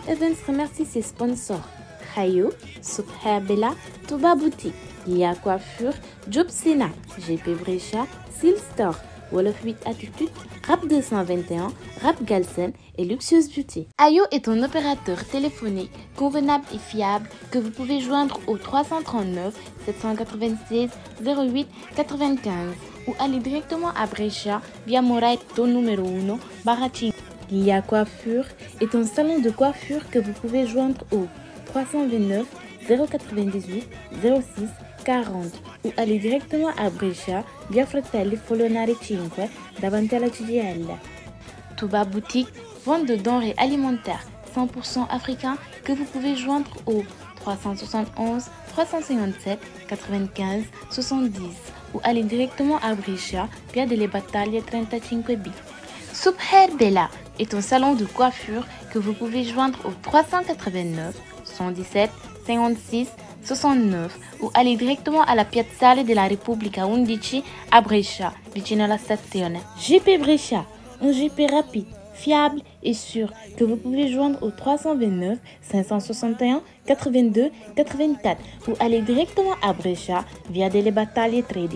Events remercie ses sponsors Hayo, Super Bella, Touba Boutique, Lia Coiffure, Job Sena, GP Brecha, Seal Store, Wolof 8 Attitude, Rap 221, Rap Galsen et Luxueuse Beauty. Ayo est un opérateur téléphonique convenable et fiable que vous pouvez joindre au 339 796 08 95 ou aller directement à Brescia via Moraito numéro 1, Baratin. Lia Coiffure est un salon de coiffure que vous pouvez joindre au 329 098 06 40 ou aller directement à Brescia via Fratelli Folonari 5 davanti alla CGL. Touba Boutique, vente de denrées alimentaires 100% africains que vous pouvez joindre au 371 357 95 70 ou aller directement à Brescia via delle Battaglie 35B. Subher Bella est un salon de coiffure que vous pouvez joindre au 389 117 56 69 ou aller directement alla Piazzale della Repubblica 11 a Brescia, vicino alla stazione. JP Brescia, un JP rapide, fiable et sûr que vous pouvez joindre au 329 561 82 84 ou aller directement à Brescia via delle Battaglie 13.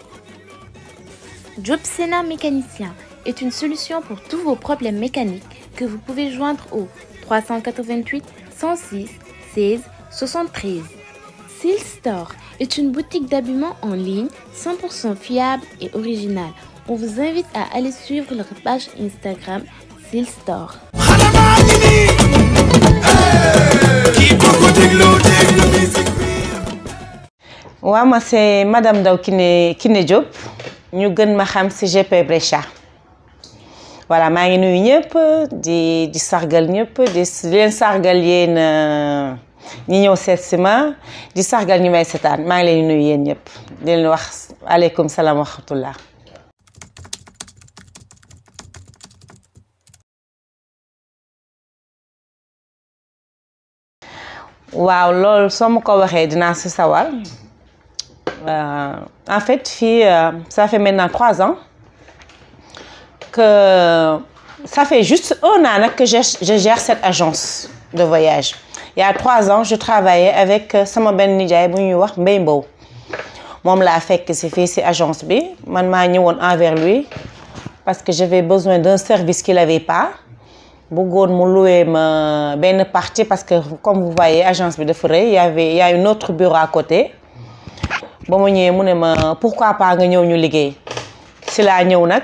Job Sena mécanicien est une solution pour tous vos problèmes mécaniques que vous pouvez joindre au 388 106 16 73. Seal Store est une boutique d'habillement en ligne 100% fiable et originale. On vous invite à aller suivre leur page Instagram Seal Store. waaw ma c'est madame Ndaw Kiné Kiné Diop ñu gën ma xam ci GP Brescia voilà maa ngi nuyu ñëpp di di sargal ñëpp di leen sargal yéen ñi ñëw seet si ma di sargal ñu may seetaan maa ngi leen di nuyu yéen ñëpp di leen wax aleykum salaam wa rahmatullah waaw loolu soo ma ko waxee dinaa si sawar en fait fii ça fait maintenant trois ans que ça fait juste un an nag que je, je gère cette agence de voyage il y a trois ans je travaillais avec sama benn nijaay bu ñuy wax Mbay Mbow moom laa fekk si fii si agence bi man maa ñëwoon envers lui parce que j'avais besoin d'un service qu'il avait pas bëggoon mu louer ma benn partie parce que comme vous voyez agence bi dafa rëy y avait y a une autre bureau à côté ba ma ñëwee mu ne ma pourquoi pas nga ñëw ñu liggéey si laa ñëw nag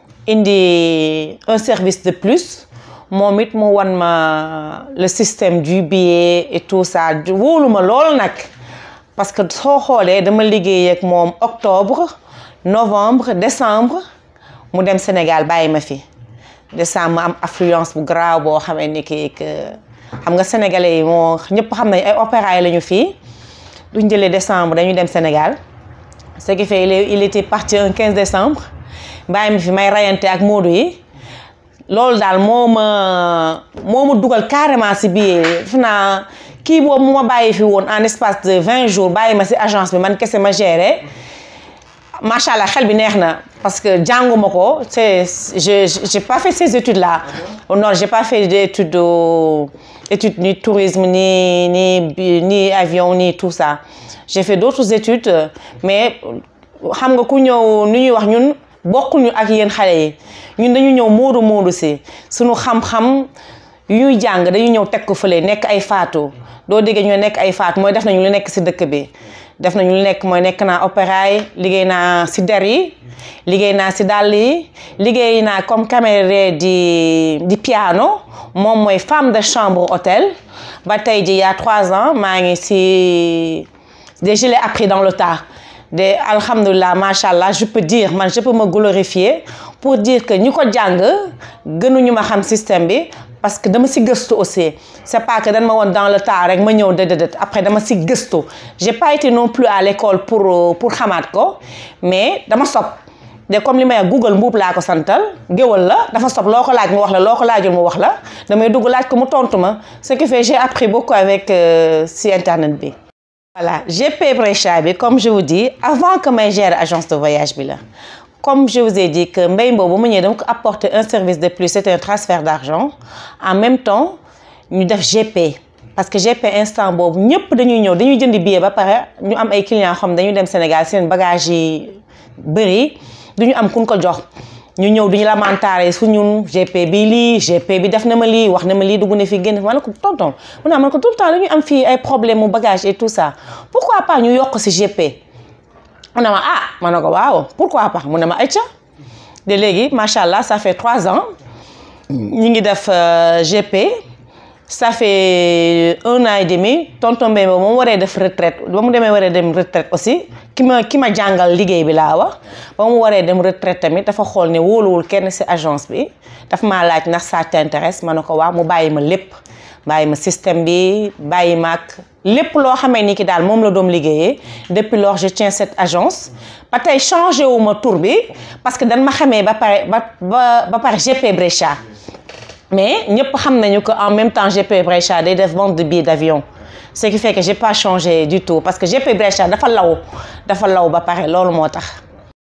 indi un service de plus moom it mu wan ma le système du billet et tout ça wóolu ma lool nag parce que soo xoolee dama liggéey ak moom octobre novembre décembre mu dem Sénégal bàyyi ma fi décembre am affluence bu graaw boo xamee ni kii que xam nga sénégalais yi moo ñëpp xam nañ ay opéra yi la ñu fii duñ jëlee décembre dañuy dem Sénégal ce qui fait il était parti un 15 décembre bàyyi ma fi may rayante ak Modou yi loolu daal moo ma moo ma dugal carrément si biir def naa kii boobu mu ma bàyyi fi woon en espace de 20 jours bàyyi ma si agence bi man kese ma géré macha allah xel bi neex na parce que jànguma ko c'est je j'ai pas fait ces études là non j'ai pas fait d'études études ni tourisme ni ni ni avion ni tout ça j'ai fait d'autres études mais xam nga ku ñëw ni ñuy wax ñun bokkuñu ak yéen xale yi ñun dañu ñëw moodu moodu si suñu xam-xam yuy jàng dañu ñëw teg ko fële nekk ay faatu doo déggee ñu nekk ay faatu mooy def nañu lu nekk si dëkk bi def nañu lu nekk mooy nekk naa opéra yi liggéey naa si der yi liggéey naa si dàll yi liggéey naa comme camérier di di piano moom mooy femme de chambre hôtel ba tey ji y a trois ans maa ngi si de je l'ai appris dans le tas de alhamdulilah macha allah je peux dire man je peux me glorifier pour dire que ñu ko jàng gënuñu ma xam système bi parce que dama si gëstu aussi c'est pas que dañ ma woon dans le tas rek ma ñëw déedéet après dama si gëstu j'ai pas été non plus à l'école pour pour xamaat ko mais dama sob de comme li may Google mbuub laa ko santal géwal la dafa sob loo ko laaj mu wax la loo ko laajul mu wax la damay dugg laaj ko mu tontu ma ce qui fait j'ai appris beaucoup avec si internet bi. voilà GP Brescia bi comme je vous dis avant que may gérer agence de voyage bi la comme je vous ai dit que mbay boobu mu ñëwee dama ko apporter un service de plus c'était un transfert d'argent en même temps ñu def GP parce que GP instant boobu ñëpp dañuy ñëw dañuy jënd billet ba pare ñu am ay clients xam dañuy dem Sénégal seen bagage yi bëri duñu am kun ko jox ñu ñëw duñu lamentaare su ñun GP bi lii GP bi def na ma lii wax na ma lii dugg na fi génn ma ne ko tonton mu ne ma ne ko tout le temps dañuy am fii ay problème mu bagage et tout ça pourquoi pas ñu yokk si GP mu ne ma ah ma ne ko waaw pourquoi pas mu ne ma ayca de léegi macha allah ça fait trois ans ñu ngi def GP ça fait un an et demi tonton Mbaye ba mu waree def retraite ba mu demee waree dem retraite aussi ki ma ki ma jàngal liggéey bi laa wax ba mu waree dem retraite tamit dafa xool ne wóoluwul kenn ci agence bi daf maa laaj ndax ça t'intéresse ma ne ko waaw mu bàyyi ma lépp bàyyi ma système bi bàyyi ma ak lépp loo xamee ni ki daal moom la doom liggéeyee depuis lors je tiens cette agence ba tey changé wu ma tur bi parce que dañ ma xamee ba pare ba ba ba pare GP Brescia mais ñëpp xam nañu que en même temps GP Brescia day def vente de billets d'avion ce qui fait que j'ai pas changé du tout parce que GP Brescia dafa law dafa law ba pare loolu moo tax.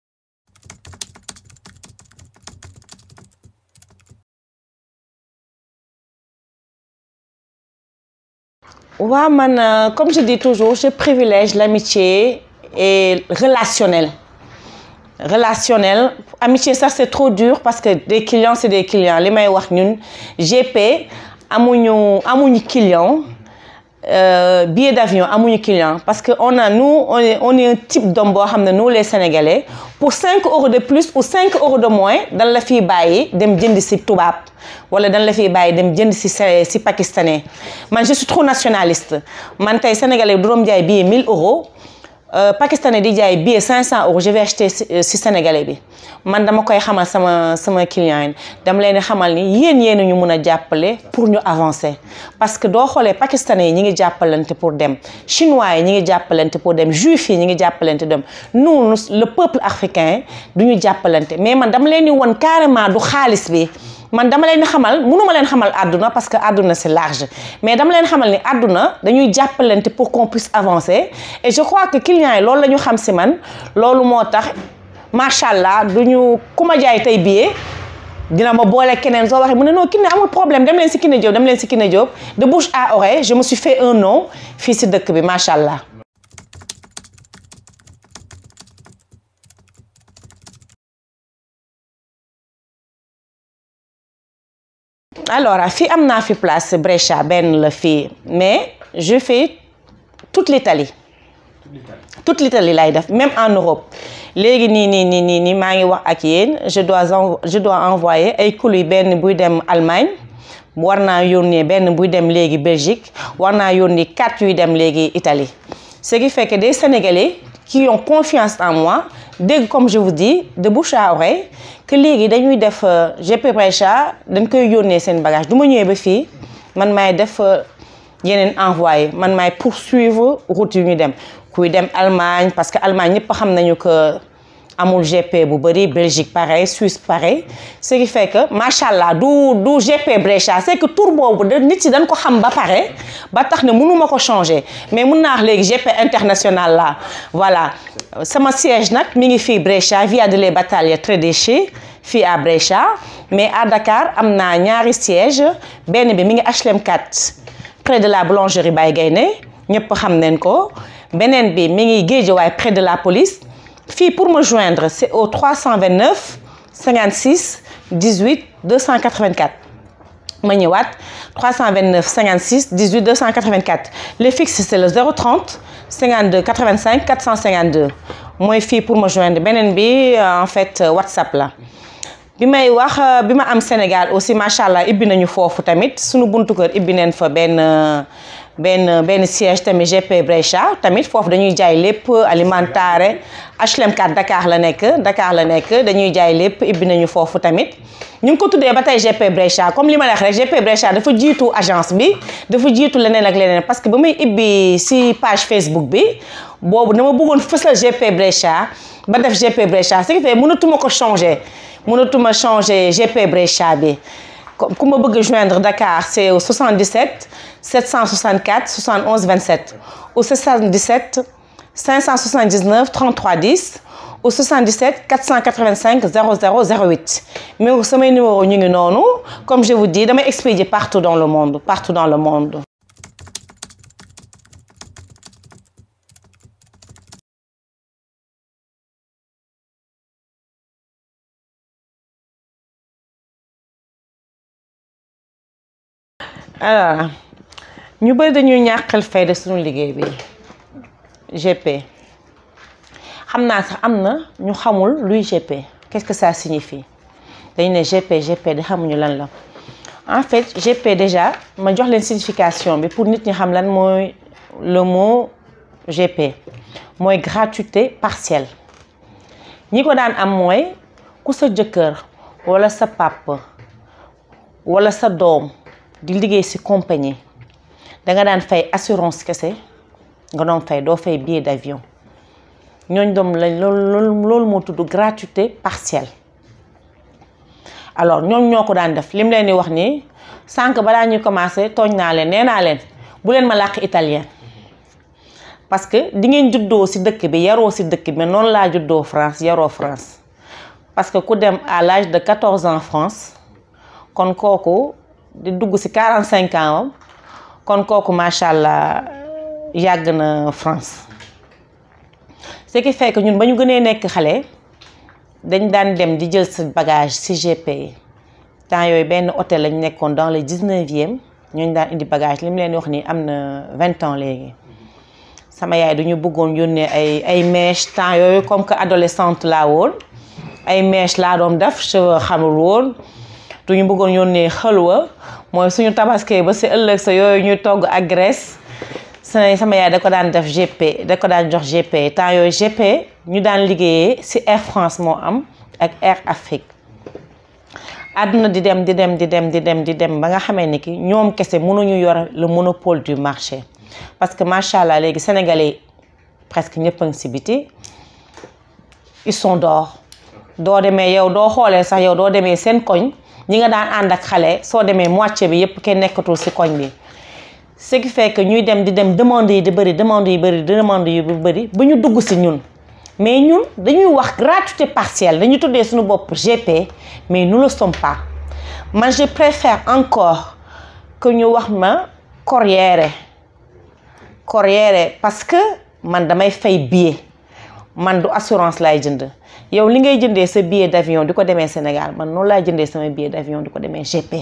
waaw man comme je dis toujours je privilège l'amitié et relationnel. relationnel amitié ça c'est trop dur parce que des clients c'est des clients li may wax ñun GP amuñu amuñu client euh, billet d'avion amuñu client parce que on a nous on est on est un type d'homme boo xam ne nous les Sénégalais pour 5 euros de plus ou 5 euros de moins dañ la fiy bàyyi dem jënd ci tubaab wala dañ la fiy bàyyi dem jënd ci ci pakistanais man je suis trop nationaliste man tey Sénégalais du doom jaay billet 1000 euros. Euh, pakistanais di jaay billet 500 euros je vais acheter si, si sénégalais bi man dama koy xamal sama sama client yi dama leen di xamal ni yéen yéen ñu mun a jàppale pour ñu avancer parce que doo xoolee pakistanais yi ñi ngi jàppalante pour dem chinois yi ñi ngi jàppalante pour dem juifs yi ñi ngi jàppalante dem nous le peuple africain du ñu jàppalante mais man dama leen di won carrément du xaalis bi man dama leen xamal mënuma leen xamal àdduna parce que àdduna c'est large mais dama leen xamal ni àdduna dañuy jàppalante pour qu'on puisse avancer et je crois que clients yi loolu la ñu xam si man loolu moo tax macha allah du ñu ku ma jaay tey billet dina ma boole keneen soo waxee mu ne non Kiné amul problème dem leen si Kiné Diop dem leen si Kiné Diop de bouche à oreille je me suis fait un nom fii si dëkk bi macha allah. alors fii am naa fi place Brescia benn la fii mais je fais toute l'Italie toute l'Italie laay def même en Europe léegi nii nii nii nii nii maa ngi wax ak yéen je dois je dois envoyer ay colis benn buy dem Allemagne war naa yónnee benn buy dem léegi Belgique war naa yónnee quatre yuy dem léegi Italie ce qui fait que des Sénégalais qui ont confiance en moi dégg comme je vous dis de bouche à oreille que léegi dañuy def GP Brescia dañ koy yónnee seen bagage du ma ñëwee ba fii man maay def yeneen envoyé man maay poursuivre route yu ñu dem kuy dem Allemagne parce que Allemagne ñëpp xam nañu que amul GP bu bëri Belgique pareil Suisse pareil ce qui fait que macha allah du du GP Brescia c'est que tour boobu da nit si dañ ko xam ba pare ba tax ne mënuma ko changer mais mun naa wax léegi GP international la voilà sama siège nag mi ngi fii Brescia via de les Battaglie Tredeschi fii à Brescia mais à Dakar am naa ñaari siège benn bi mi ngi HLM 4 près de la boulangerie Baye Gaynde ñëpp xam nañ ko beneen bi mi ngi Guédiawaye près de la police fii pour me joindre c'est au 329 56 18 284 ma ñëwaat 329 56 18 284 le fixe c'est le 030 52 85 452 mooy fii pour me joindre beneen bi en fait WhatsApp la bi may wax bi ma am Sénégal aussi macha allah ibbi nañu foofu tamit sunu buntu kër ibbi neen fa benn benn benn siège tamit GP Brescia tamit foofu dañuy jaay lépp alimentare HLM 4 Dakar la nekk Dakar la nekk dañuy jaay lépp ibbi nañu foofu tamit ñu ngi ko tuddee ba tey GP Brescia comme li ma la wax rek GP Brescia dafa jiitu agence bi dafa jiitu leneen ak leneen parce que ba may ibbi si page Facebook bi boobu dama bëggoon fësal GP Brescia ba def GP Brescia ce qui fait mënatuma ko changer mënatuma changer GP Brescia bi ku ma bëgg joindre Dakar c'est au 77 764 71 27 ou 77 579 33 10 au 77 485 0008 mais samay numéro ñu ngi noonu comme je vous dis damay expédier partout dans le monde partout dans le monde alors ñu bëri dañuy ñàkkal fayda suñu liggéey bi GP xam naa sax am na ñu xamul luy GP qu'est-ce que ça signifie dañu ne GP GP di xamuñu lan la en fait GP déjà ma jox leen signification bi pour nit ñi xam lan mooy le mot GP mooy gratuité partielle ñi ko daan am mooy ku sa jëkkër walla sa papa walla sa doom di liggéey ci compagnie danga daan fay assurance kese nga doon fay doo fay billet d'avion ñooñ doom lañ loolu loolu moo tudd gratuité partielle alors ñoom ñoo ko daan def lim leen di wax nii sànq balaa ñuy commencer tooñ naa leen nee naa leen bu leen ma làkk italien parce que di ngeen juddoo ci dëkk bi yaroo ci dëkk bi mais noonu laa juddoo France yaroo France parce que ku dem à l'âge de 14 ans France kon kooku di dugg ci 45 ans am kon kooku macha allah yàgg na France ce qui fait que ñun ba ñu gënee nekk xale dañ daan dem di jël sa bagage ci GP yi temps yooyu benn hôtel lañ nekkoon dans le 19e ñooñu daan indi bagage li mu leen wax nii am na 20 ans léegi sama yaay duñu bëggoon yónnee ay ay mèches temps yooyu comme que adolescente laa woon ay mèches laa doon def cheveux xamul woon duñu bëggoon yónnee xëlwa mooy suñu tabaskee ba si ëllëg sa yooyu ñuy togg ak graisse sama yaay da ko daan def GP da ko daan jox GP temps yooyu GP ñu daan liggéeyee ci Air France moo am ak Air Afrique àdduna di dem di dem di dem di dem di dem ba nga xamee ni ki ñoom kese mënuñu yor le monopole du marché parce que macha allah léegi sénégalais presque ñëpp a ngi ci biti ils sont dehors doo demee yow doo xoolee sax yow doo demee seen koñ ñi nga daan ànd ak xale soo demee moitié bi yépp kenn nekkatul ci koñ bi ce qui fait que ñuy dem di dem demande yi di bëri demande yi bëri demande yi bu bëri ba ñu dugg ci ñun mais ñun dañuy wax gratuité partielle dañu tuddee suñu bopp GP mais nous le sommes pas man je préfère encore que ñu wax ma corriere corriere parce que man damay fay billet man du assurance laay jënd yow li ngay jëndee sa billet d'avion di ko demee Sénégal man noonu laay jëndee sama billet d'avion di ko demee GP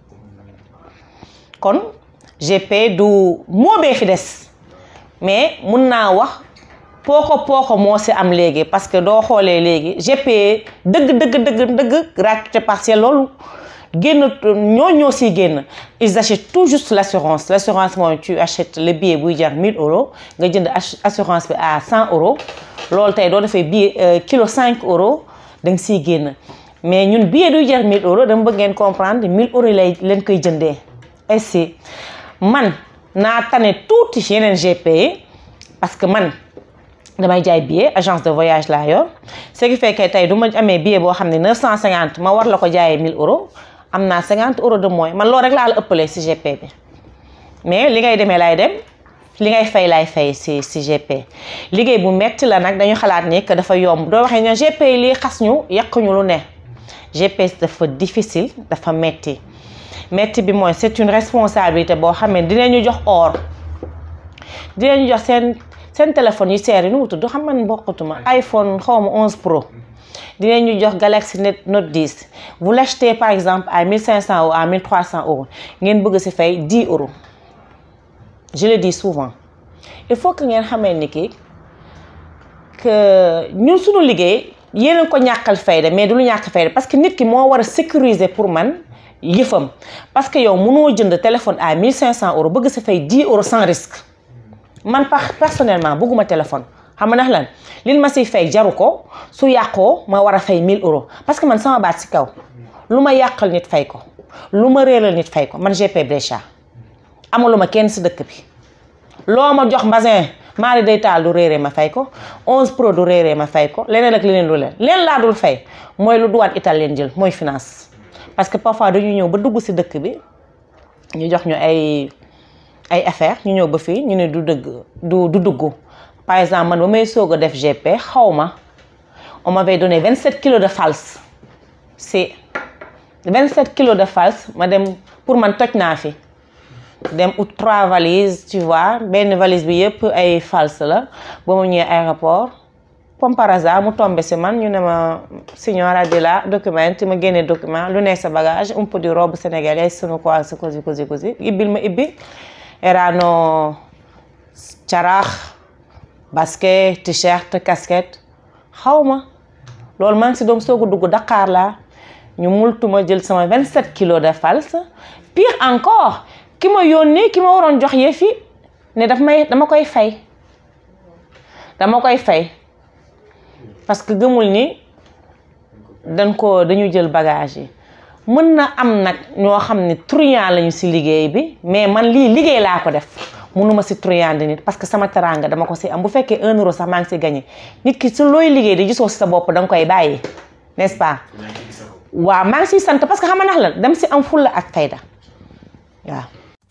kon GP du moobee fi des mais mun naa wax pooko pooko moo si am léegi parce que doo xoolee léegi GP dëgg dëgg dëgg dëgg gratuité partielle loolu génn ñoo ñoo siy génn ils achètent tout juste l'assurance l'assurance mooy tu achètes le billet buy jar 1000 euros nga jënd assurance bi à 100 euros loolu tey doo defee billet kilo 5 euros da nga siy génn mais ñun billet duy jar 1000 euros dama bëgg ngeen comprendre 1000 euros lay leen koy jëndee ainsi man naa tane tuuti yeneen GP yi parce que man damay jaay billet agence de voyage laa yor ce qui fait que tey du ma amee billet boo xam ne 950 ma war la ko jaayee 1000 euros am naa 50 euros de moins man loolu rek laa la ëppalee ci GP bi mais li ngay demee laay dem li ngay fay laay fay ci ci GP liggéey bu metti la nag dañu xalaat ni que dafa yomb doo waxee ne GP yi lii xas ñu yàq ñu lu ne GP dafa difficile dafa metti metti bi mooy c'est une responsabilité boo xam ne dinañu jox or dinañu jox seen seen téléphone yu seer yi nu mu tudd xam man bokkutuma iPhone xawma 11 Pro dinañu jox Galaxy Note 10 vous l'achetez par exemple à 1500 ou à 1300 euros ngeen bëgg ci fay 10 euros je le dis souvent il faut que ngeen xamee ni ki que ñun suñu liggéey yéen ko ñàkkal fayda mais du lu ñàkk fayda parce que nit ki moo war a sécuriser pour man yëfam parce que yow mënoo jënd téléphone à 1500 euros bëgg ci fay 10 euros sans risque man par personnellement bëgguma téléphone xam nga ndax lan lin ma siy fay jaru ko su yàqoo ma war a fay 1000 euros parce que man sama baat ci kaw lu ma yàqal nit fay ko lu ma réeral nit fay ko man GP Brescia amaluma kenn ci dëkk bi loo ma jox mbasin maari day taal du réeree ma fay ko 11 pro du réeree ma fay ko leneen ak leneen lu leen leen laa dul fay mooy lu douane italien jël mooy finance parce que parfois dañuy ñëw ba dugg ci dëkk bi ñu jox ñu ay ay affaire ñu ñëw ba fii ñu ne du dëgg du du dugg par exemple man ba may soog a def GP xaw ma on m'avait donné 27 kilos de false c'est 27 kilos de false ma dem pour man toj naa fi dem ut trois valises tu vois benn valise bi yëpp ay false la ba mu ñëwee aéroport comme par hasard mu tombé si man ñu ne ma signora di la document ma génne document lu nekk sa bagage un peu di robe sénégalaise sono quoi c'est così così così ibbil ma ibbi erano carax basket t-shirt casquette xaw ma loolu maa ngi si doom soogu dugg Dakar la ñu multu ma jël sama 27 kilos de false pire encore ki ma yónnee ki ma waroon jox yëf yi ne daf may dama koy fay dama koy fay parce que gëmul ni dañ ko dañu jël bagage yi mën na am nag ñoo xam ne truand lañu si liggéey bi mais man lii liggéey laa ko def mënuma si truand nit parce que sama teranga dama ko si am bu fekkee un euro sax maa ngi si gagné nit ki su looy liggéey di gisoo si sa bopp danga koy bàyyi n'est-ce pas waaw maa ngi siy sant parce que xam nga nax la dem si am fulla ak fayda waaw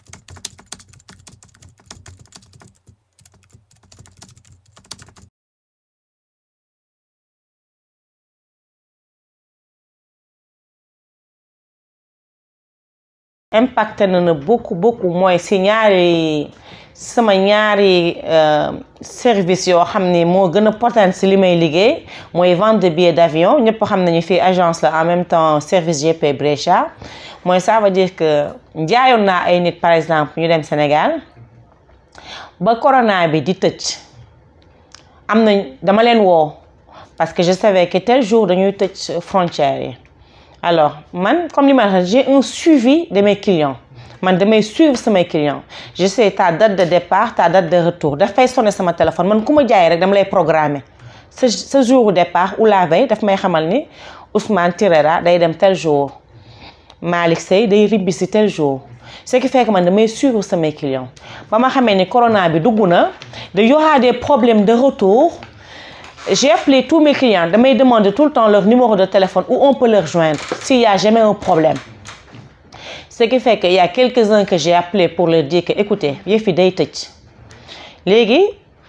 impacté na na beaucoup beaucoup mooy si ñaari sama ñaari service yoo xam ni moo gën a potent si li may liggéey mooy vente de billets d'avion ñëpp xam nañu fii agence la en même temps service GP Brescia mooy ça veut dire que jaayoon naa ay nit par exemple ñu dem Sénégal ba corona bi di tëj am na dama leen woo parce que je savais que tel jour dañuy tëj frontières yi alors man comme li ma la j'ai un suivi de mes clients man damay suivre samay clients je sais ta date de départ ta date de retour dafay sonné sama téléphone man ku ma jaay rek dama lay programmer ce ce jour départ ou la veille daf may xamal ni Ousmane Tirera day dem tel jour Malick Sey day ribbi si tel jour ce qui fait que man damay suivre samay clients ba ma xamee ni corona bi dugg na de y aura des problèmes de retour j'ai appelé tous mes clients damay demander tout le temps leur numéro de téléphone où on peut leur joindre s'il y a jamais un problème ce qui fait que y a quelques-uns que j'ai appelé pour leur dire que écoutez yëf yi day tëj léegi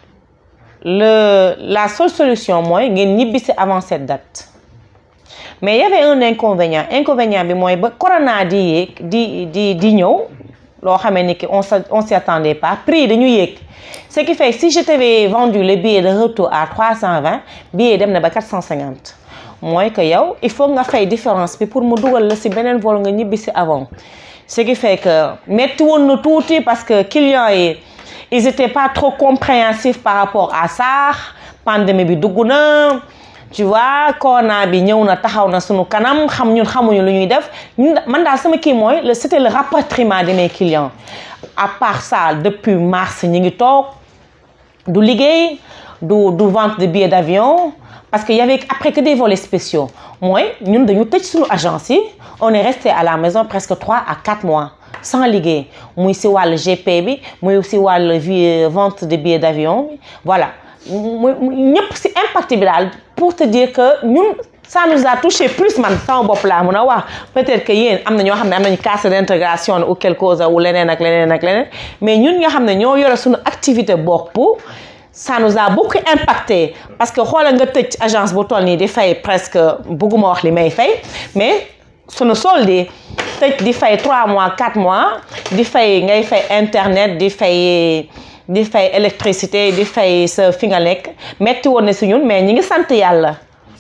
le la seule solution mooy ngeen ñibbi si avant cette date mais y avait un inconvénient inconvénient bi mooy ba corona di yéeg di di di ñëw loo xamee ni que on s on s'y attendait pas prix dañu yéeg ce qui fait si je t'avais vendu le billet de retour à 320 billet dem na ba 450 mooy que yow il faut nga fay différence bi pour mu dugal la si beneen vol nga ñibbi si avant ce qui fait que metti woon na tuuti parce que clients yi ils étaient pas trop compréhensifs par rapport à ça pandémie bi dugg na tu vois corona bi ñëw na taxaw na sunu kanam xam ñun xamuñu lu ñuy def ñun man daal sama kii mooy le c'était le rapatriement de mes clients à part ça depuis mars ñi ngi toog du liggéey du du vente de billets d'avion parce que y avait après que des volets spéciaux mooy ñun dañu tëj suñu agence yi on est resté à la maison presque trois à quatre mois sans liggéey muy si wàllu GP bi muy si wàllu vente de billets d'avion bi voilà muy ñëpp si impact bi daal pour te dire que ñun ça nous a touché plus man sama bopp laa mun a wax peut-être que yéen am na ñoo xam ne am nañu casse d'intégration ou quelque chose ou leneen ak leneen ak leneen mais ñun nga xam ne ñoo yore suñu activité bopp ça nous a beaucoup impacté parce que xoolal nga tëj agence bu toll nii di fay presque bëgguma wax li may fay mais suñu solde tëj di fay 3 mois 4 mois di fay ngay fay internet di fay di fay électricité di fay sa fi nga nekk metti woon na si ñun mais ñi ngi sant yàlla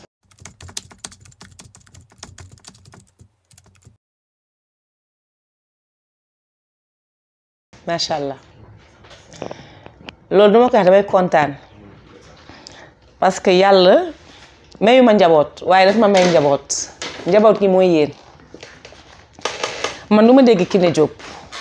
macha allah loolu duma ko wax damay kontaan parce que yàlla mayu ma njaboot waaye daf ma may njaboot njaboot gi mooy yéen man du ma dégg Kiné Diop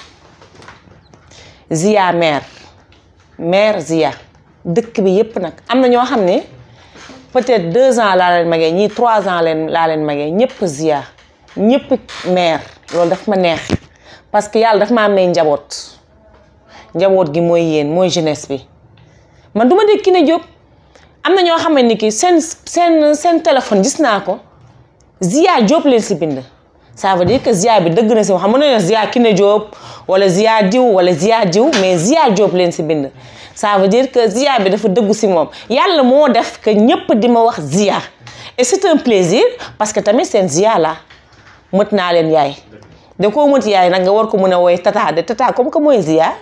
Zia mère mère Zia dëkk bi yépp nag am na ñoo xam ne peut-être deux ans laa leen magee ñii trois ans leen laa leen magee ñëpp Zia ñëpp mère loolu daf ma neex parce que yàlla daf maa may njaboot njaboot gi mooy yéen mooy jeunesse bi man du ma dégg Kiné Diop am na ñoo xam ne ni ki seen seen seen téléphone gis naa ko Zia Diop leen si bind ça veut dire que Zia bi dëgg na si xam ne Zia Kiné Diop wala Zia diw wala Zia diw mais Zia Diop leen si bind ça veut dire que Zia bi dafa dëggu si moom yàlla moo def que ñëpp di ma wax Zia et c'est un plaisir parce que tamit seen Zia la mët naa leen yaay da koo mët yaay nag nga war ko mën a woy tata de tata comme que mooy Zia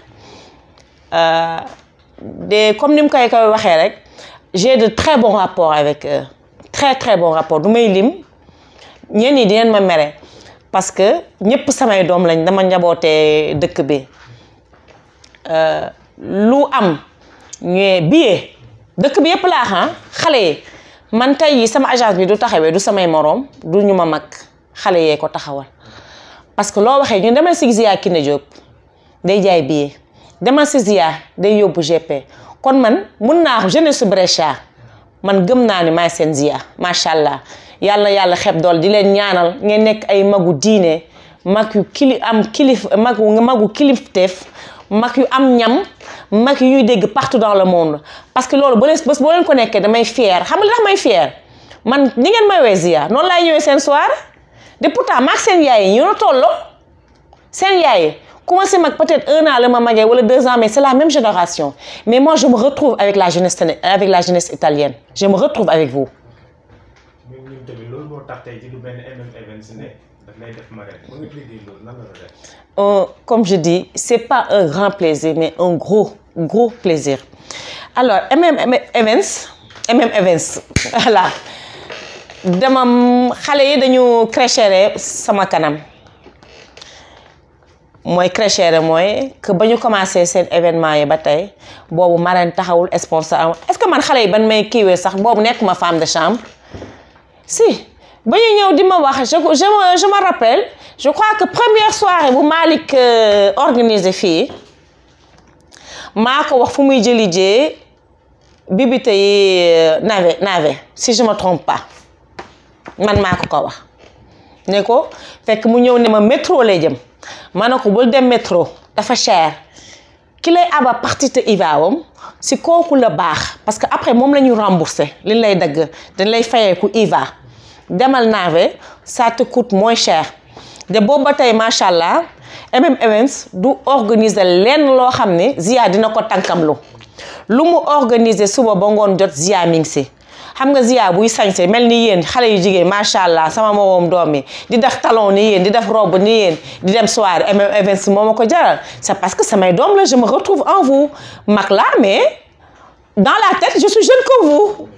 de comme ni mu koy koy waxee rek j'ai de très bons rapports avec eux très très bons rapports du may lim ñenn ñi dinañ ma mere parce que ñëpp samay doom lañ dama njabootee dëkk bi lu am ñëwee billet dëkk bi yëpp laa xam xale yi man tey yi sama agence bi du taxawee du samay moroom du ñu ma mag xale yee ko taxawal parce que loo waxee ñu demal si Zia Kiné Diop day jaay billet demal si Zia day yóbbu GP kon man mun naa jeunesse Brescia man gëm naa ni maay seen Zia macha allah yàlla yàlla xeb dool di leen ñaanal ngeen nekk ay magu diine mag yu kili am kilif magu magu kilifteef mag yu am ñam mag yu ñuy dégg partout dans le monde parce que loolu ba leen bés boo leen ko nekkee damay fier xam nga li tax may fier man ni ngeen may wee Zia noonu laay ñëwee seen soir de pourtant maag seen yaay yi ñu na tolloo seen yaay yi commencé mag peut-être un an la ma magee wala deux ans mais c'est la même génération mais moi je me retrouve avec la jeunesse avec la jeunesse italienne je me retrouve avec vous. ñun ñun tamit loolu moo tax tey ci lu benn MM Events ne daf lay def marraine ba nga déggee loolu nan la la def. Euh, comme je dis c'est pas un grand plaisir mais un gros gros plaisir alors MM Events MM Events voilà dama xale yi dañu créchère sama kanam. mooy créchère mooy que ba ñu commencé seen événement yi ba tey boobu marraine taxawul sponsor am est-ce que man xale yi ban may kiiwee sax boobu nekk ma femme de chambre si ba ñu ñëw di ma wax je je me je me rappelle je crois que première soirée bu Malick organisé fii maa ko wax fu muy jëli jee bibite yi nave nave si je me trompe pas man maa ko ko wax ne ko fekk mu ñëw ne ma métro lay jëm ma ne ko bul dem métro dafa cher ki lay aba partie te IVA-wam si kooku la baax parce que après moom la ñu remboursé li lay dagg dañ lay fayeeku IVA demal nave ça te coûte moins cher de boobu ba tey macha allah MM Events du organiser lenn loo xam ne Zia dina ko tànkamlu lu mu organiser suba ba ngoon jot Zia mi ngi si xam nga Zia buy sañse mel ni yéen xale yu jigéen macha allah sama moroom doom yi di def talon ni yéen di def robe ni yéen di dem soirée MM Events moo ma ko jaral c'est parce que samay doom la je me retrouve en vous mag la mais dans la tête je suis jeune que vous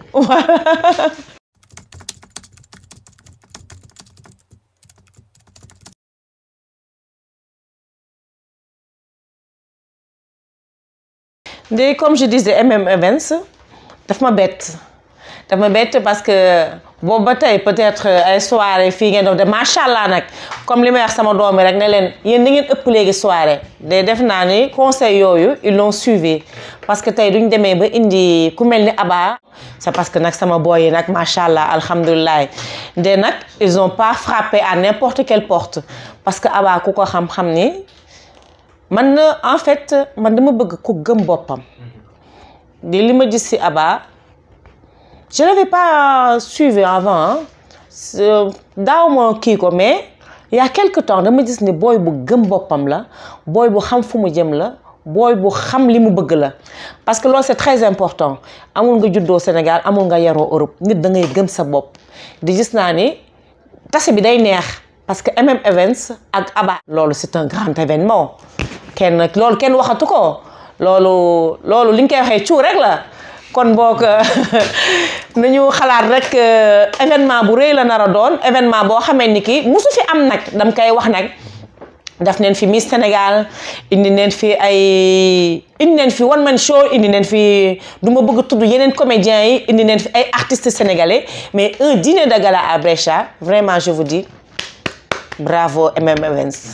de comme je disais MM Events daf ma bett daf ma bett parce que boobu ba tey peut-être ay soirée fii ngeen def de macha allah nag comme li may wax sama doom yi rek ne leen yéen da ngeen ëpp léegi soirée de def naa ni conseil yooyu ils l'ont suivi parce que tey duñ demee ba indi ku mel ni Abba c'est parce que nag sama boy yi nag macha allah alhamdulilah de nag ils ont pas frappé à n'importe quelle porte parce que Abba ku ko xam-xam ni man na en fait man dama bëgg ku gëm boppam di li ma gis ci Abba je l'avais pas suivi avant daaw ma kii ko mais il y a quelque temps dama gis ni booy bu gëm boppam la booy bu xam fu mu jëm la booy bu xam li mu bëgg la parce que loolu c'est très important amul nga juddoo Sénégal amul nga yaroo Europe nit da ngay gëm sa bopp di gis naa ni tase bi day neex parce que MM Events ak Abba loolu c'est un grand événement kenn loolu kenn waxatu ko loolu loolu li nga koy waxee cuu rek la kon boog nañu xalaat rek événement bu rëy la nar a doon événement boo xamee ni ki musu fi am nag dam koy wax nag daf neen fi Miss Sénégal indi neen fi ay indi neen fi one man show indi neen fi du ma bëgg tudd yeneen comédiens yi indi neen fi ay artistes sénégalais mais un dîner de gala à Brescia vraiment je vous dis bravo MM Events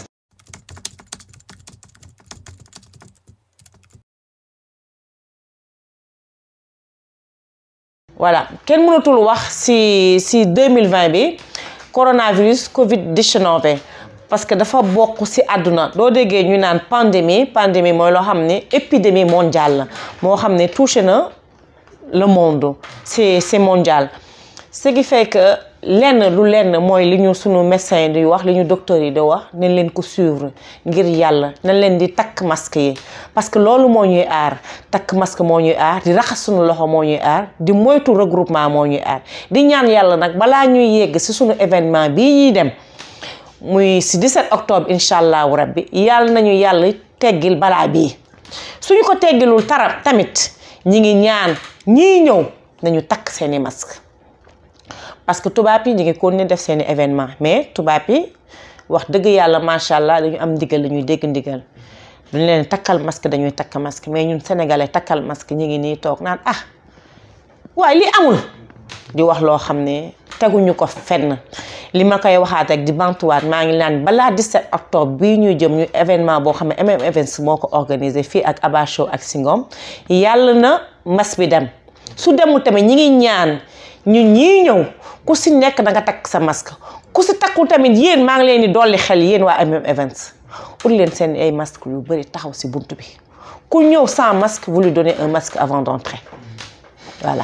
voilà kenn mënatul wax ci ci 2020 bi coronavirus Covid 19 parce que dafa bokk ci àdduna doo déggee ñu naan pandémie pandémie mooy loo xam ne épidémie mondiale la moo xam ne touché na le monde c'est c'est mondial ce qui fait que lenn lu lenn mooy li ñu sunu médecin yi di wax li ñu docteur yi di wax nañ leen ko suivre ngir yàlla nañ leen di takk masque yi parce que loolu moo ñuy aar takk masque moo ñuy aar di raxas sunu loxo moo ñuy aar di moytu regroupement moo ñuy aar di ñaan yàlla nag balaa ñuy yegg si sunu événement bii ñuy dem muy si 17 octobre incha allahu rabbi yàlla nañu yàlla teggil balaa bii suñu ko teggilul tara tamit ñi ngi ñaan ñii ñëw nañu takk seeni masque parce que tubaab yi ñu ngi continuer def seeni événement mais tubaab yi wax dëgg yàlla macha allah dañu am ndigal dañuy dégg ndigal duñ leen takkal masque dañuy takk masque mais ñun sénégalais takkal masque ñu ngi nii toog naan ah waaye li amul di wax loo xam ne teguñu ko fenn li ma koy waxaat ak di bantuwaat maa ngi naan balaa 17 octobre bii ñuy jëm ñu événement boo xam ne MM Events moo ko organisé fii ak Aba Show ak Singom yàlla na mas bi dem su demul tamit ñi ngi ñaan ñun ñii ñëw ku si nekk da nga takk sa masque ku si takkul tamit yéen maa ngi leen di dolli xel yéen waa MM Events ut leen seen ay masque yu bëri taxaw si bunt bi ku ñëw sans masque vous lui donnez un masque avant d'entrer voilà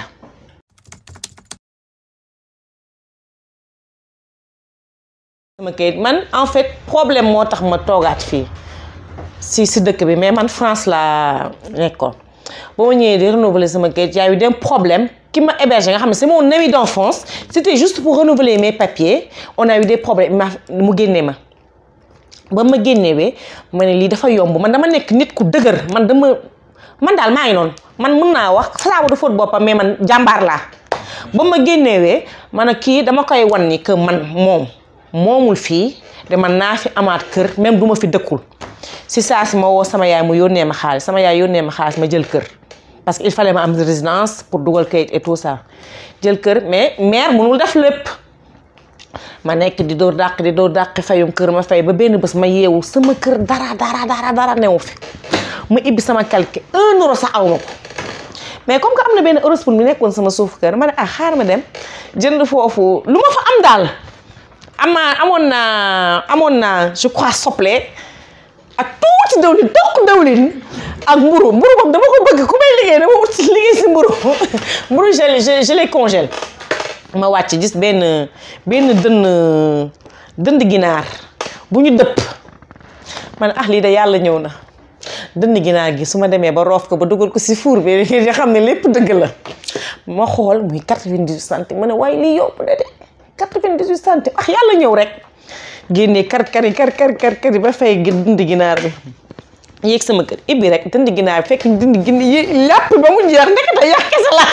sama kayit man en fait problème moo tax ma toogaat fii si si dëkk bi mais man France laa nekkoon ba ma ñëwee di renouveler sama kayit y a eu des problèmes qui m'a hébergé nga xam ne c'est mon ami d'enfance c'était juste pour renouveler mes papiers on a eu des problèmes ma mu génnee ma ba ma génnewee ma ne lii dafa yomb man dama nekk nit ku dëgër man dama man daal maa ngi noonu man mun naa wax saabu du fóot boppam mais man jàmbaar laa ba ma génnewee man a kii dama koy wan ni que man moom moomul fii de man naa fi amaat kër même du ma fi dëkkul si saa si ma woo sama yaay mu yónnee ma xaalis sama yaay yónnee ma xaalis ma jël kër parce que il fallait ma am résidence pour dugal kayit et tout ça jël kër mais maire mënul def lépp ma nekk di door dàq di door dàq fayum kër ma fay ba benn bés ma yeewu sama kër dara dara dara dara newu fi ma ibbi sama calque un euro sax aw ma ko mais comme que am na benn Eurosport bi nekkoon sama suuf kër ma ne ah xaar ma dem jënd foofu lu ma fa am daal amaa amoon naa amoon naa je crois soble ak tuuti dawlin toq dawlin ak mburu mburu boobu dama ko bëgg ku may liggéey dama ut liggéey si mburu mburu je je les congèle ma wàcc gis benn benn dënn dënd ginaar bu ñu dëpp ma ne ah lii de yàlla ñëw na dënd ginaar gi su ma demee ba roof ko ba dugal ko si four bi nga xam ne lépp dëgg la ma xool muy 98 centimes ma ne waaye lii yomb na de 98 centimes ah yàlla ñëw rek génnee kar kari kar kar kar kari ba fay dënd ginaar bi yéeg sama kër ibbi rek dënd ginaar bi fekk dënd ginaar yi yàpp ba mu jeex ndekete yàq kese la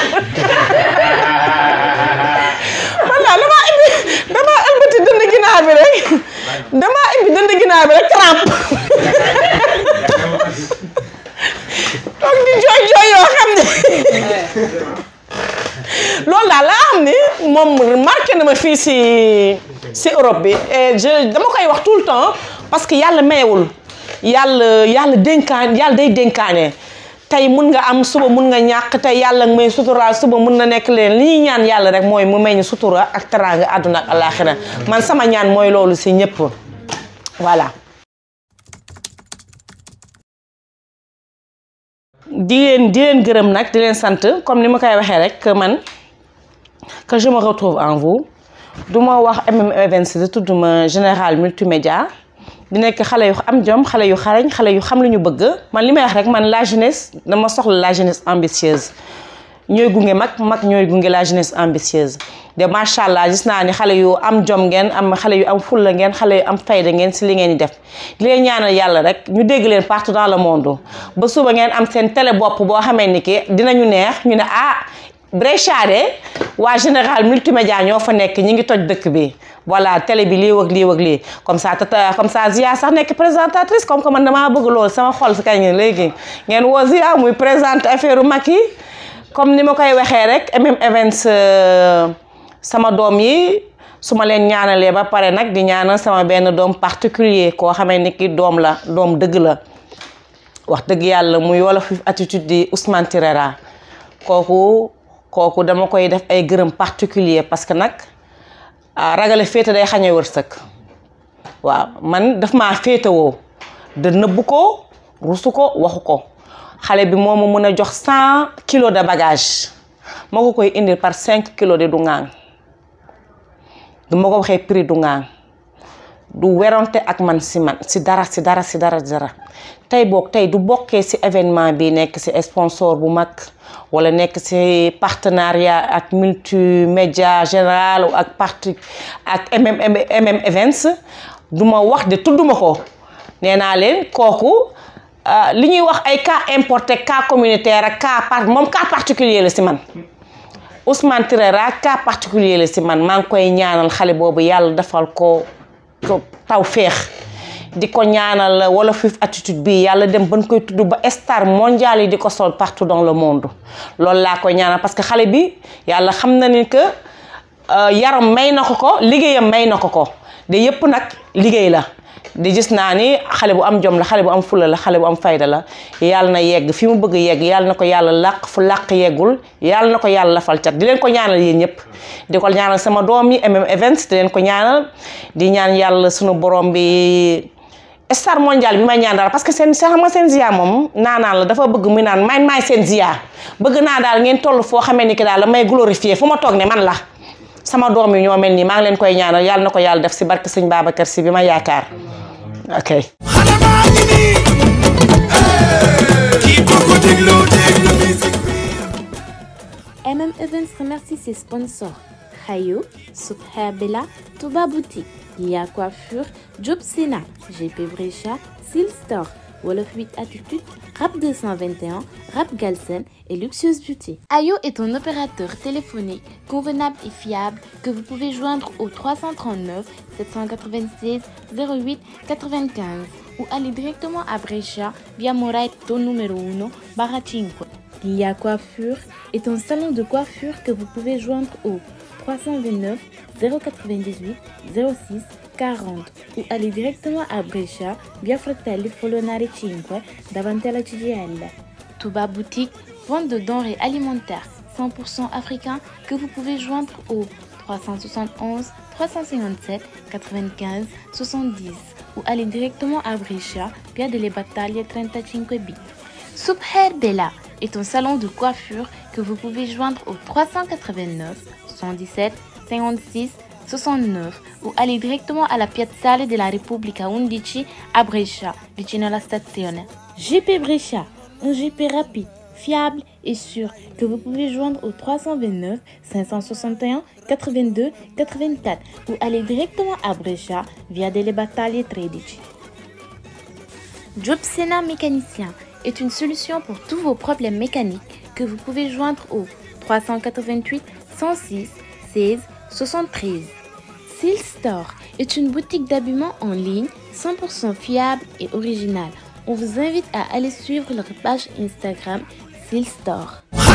man daal damaa ibbi damaa ëmbati dënd ginaar bi rek damaa ibbi dënd ginaar bi rek trempe toog di jooy jooy yoo xam ne loolu daal laa xam ni moom marqué na ma fii si si Europe bi et je dama koy wax tout le temps parce que yàlla mayewul yàlla yàlla dénkaan yàlla day dénkaane tey mun nga am suba mun nga ñàkk tey yàlla may sutura suba mun na nekk leen li ñuy ñaan yàlla rek mooy mu may ñu sutura ak teraanga àdduna ak àllaaxira man sama ñaan mooy loolu si ñëpp voilà. di leen di leen gërëm nag di leen sant comme ni ma koy waxee rek que man que je me retrouve en vous du ma wax MM Events di tudd ma général multimédia di nekk xale yu am jom xale yu xarañ xale yu xam lu ñu bëgg man li may wax rek man la jeunesse dama soxla la jeunesse ambitieuse ñooy gunge mag mag ñooy gunge la jeunesse ambitieuse de macha allah gis naa ni xale yu am jom ngeen am xale yu am fulla ngeen xale yu am fayda ngeen si li ngeen di def di leen ñaanal yàlla rek ñu dégg leen partout dans le monde ba suba ngeen am seen télé bopp boo xamee ni ki dinañu neex ñu ne ah Brescia de waa général multimédia ñoo fa nekk ñi ngi toj dëkk bi voilà télé bi lii wëg lii wëg lii comme ça tata comme ça Zia sax nekk présentatrice comme que man damaa bëgg loolu sama xol si kañ léegi ngeen woo Zia muy présente affaire mag yi comme ni ma koy waxee rek MM Events sama doom yi su ma leen ñaanalee ba pare nag di ñaanal sama benn doom particulier koo xamee ni ki doom la doom dëgg la wax dëgg yàlla muy wolof attitude di Ousmane Tirera kooku kooku dama koy def ay gërëm particulier parce que nag ragale féete day xañe wërsëg waaw man daf maa féetewoo de nëbbu ko rusu ko waxu ko xale bi moo ma mën a jox cent kilos de bagage moo ko koy indil par cinq kilos de du ŋaang du ma ko waxee prix du ngaan du werante ak man si man si dara si dara si dara si dara tey boog tey du bokkee si événement bi nekk si sponsor bu mag wala nekk si partenariat ak multimédia général ak parti ak MM MM Events du ma wax de tudduma ko nee naa leen kooku li ñuy wax ay cas importé cas communautaire ak cas par moom cas particulier la si man Ousmane Tirera cas particulier la si man maa ngi koy ñaanal xale boobu yàlla defal ko taw féex di ko ñaanal wala fif attitude bi yàlla dem ban koy tudd ba star mondial yi di ko sol partout dans le monde loolu laa koy ñaanal parce que xale bi yàlla xam na ni que yaram may na ko ko liggéeyam may na ko ko de yëpp nag liggéey la di gis naa ni xale bu am jom la xale bu am fula la xale bu am fayda la yàlla na yegg fi mu bëgg yegg yàlla na ko yàlla làq fu làq yeggul yàlla na ko yàlla lafal cat di leen ko ñaanal yéen ñëpp di ko ñaanal sama doom yi MM Events di leen ko ñaanal di ñaan yàlla sunu borom bi star mondial bi may ñaan daal parce que seen xam nga seen zia moom naanaan la dafa bëgg muy naan may maay seen zia bëgg naa daal ngeen toll foo xamee ni ki daal la may glorifier fu ma toog ne man la sama doom yi ñoo mel nii maa ngi leen koy ñaanal yàlla na ko yàlla def si barke sëñ Babacar si bi ma yaakaar ok xale baa ngi nii kii boo ko dégloo déglu musique bi MM Events remercie ses sponsors Hayo, Super Bella, Touba Boutique, Lia Coiffure, Job Sena, GP Brecha, Seal Store, Wolof 8 Attitude, Rap 221, Rap Galsen et Luxueuse Beauty. Ayo est un opérateur téléphonique convenable et fiable que vous pouvez joindre au 339 796 08 95 ou aller directement à Brescia via Moraito numéro 1 barra 5. Lia Coiffure est un salon de coiffure que vous pouvez joindre au 329 098 06 40 ou aller directement à Brescia via Fratelli Folonari 5 davanti alla CGL. Touba Boutique, vente de denrées alimentaires 100% africains que vous pouvez joindre au 371 357 95 70 ou aller directement à Brescia via delle Battaglie 35B. Subher Bella est un salon de coiffure que vous pouvez joindre au 389 117 56 69 ou aller directement alla Piazzale della Repubblica 11 a Brescia, vicino alla stazione. GP Brescia, un GP rapide, fiable et sûr que vous pouvez joindre au 329 561 82 84 ou aller directement à Brescia via delle Battaglie 13. Job Sena mécanicien est une solution pour tous vos problèmes mécaniques que vous pouvez joindre au 388 106 16 73. Seal Store est une boutique d'habillement en ligne 100% fiable et originale. On vous invite à aller suivre leur page Instagram Seal Store.